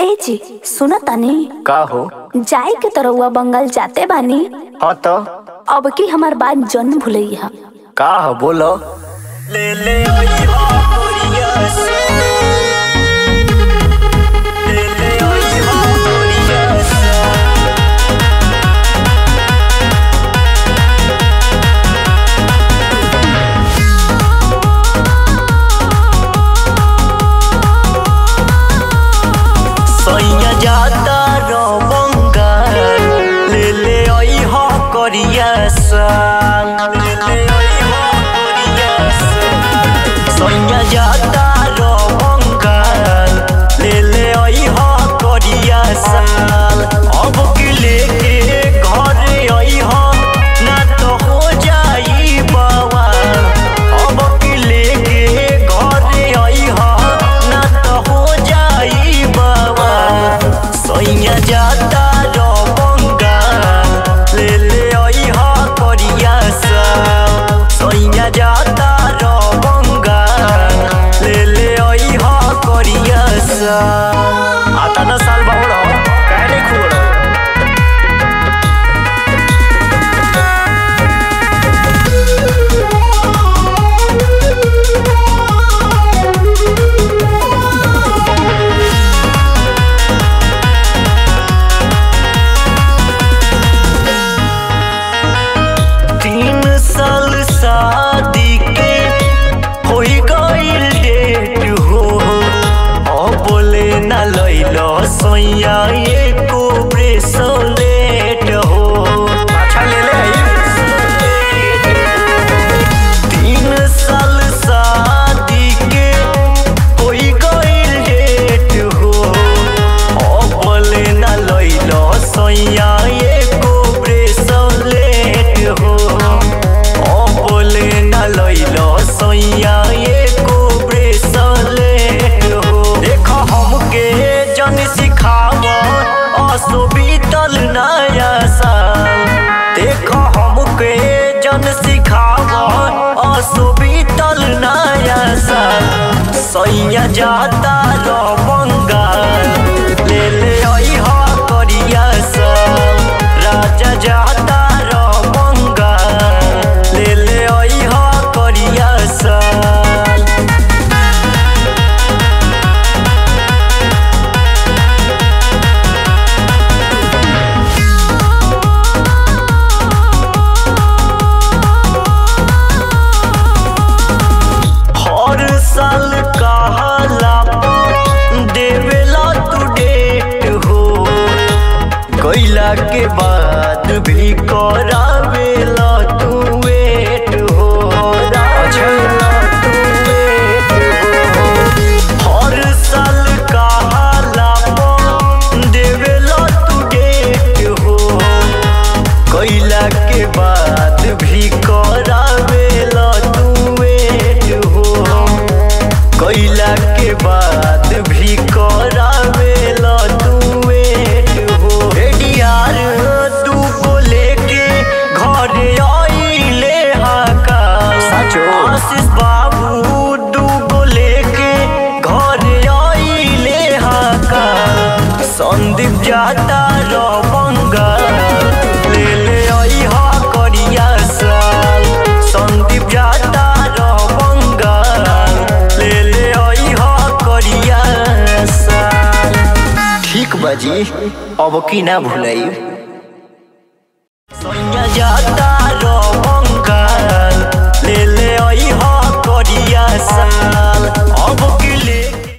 ए जी सुना तानी का हो जाए के तरहुआ बंगाल जाते बानी हाँ तो अब की हमार बात जन्म भूलैया का हो बोलो ले ले आई हो कोरिया से ले ले आई हो कोरिया से सैया जाता रो बंगाल ले ले आई हो कोरिया संग ले ले आई हो कोरिया संग सैया जाता रो बंगाल ले ले आई हो कोरिया संग अब की लेके घर आई हो ना तो हो जाई बवाल अब की लेके घर आई हो ना तो हो जाई बवाल सैया जाता रो बंगाल ले ले आई हो कोरिया संग सैया जाता रो बंगाल ले ले आई हो कोरिया संग आता ना साल बहुड़ो काहे नहीं खुड़ो तीन साल शादी के होई गईल डेट हो ओ बोले ना लइलो सोया एको ब्रेसलेट हो अच्छा ले ले तीन साल शादी के होई गईल डेट हो ओ बोले ना लइलो सोया एको ब्रेसलेट हो ओ बोले ना लइलो सोया एको ब्रेसलेट हो देखो हमके जन सिखाव असो बीतल नया साल देखो हमके जन सिखाव असो बीतल नया साल सैया जाता रो बंगाल ले ले आई हो करिया साल राजा जाता रो बंगाल ले ले आई हो करिया साल हर साल कहाला देवेला तू डेट हो कैला के बाद भी करावेला तू वेट हो राजेला तू वेट हो हर साल कहाला देवेला तू डेट हो कैला के बाद भी करावेला तू वेट हो कैला के बाद भी करावेला तू वेट हो रेडियार तू को लेके घर आइले हाका सचो आशीष बाबू दू को लेके घर आइले हाका संदीप जाता रो बंगाल ले ले आई हा करिया साल संदीप जाता रो बंगाल ले ले आई हा करिया साल ठीक बाजी अब की ना भूलाई सैया जाता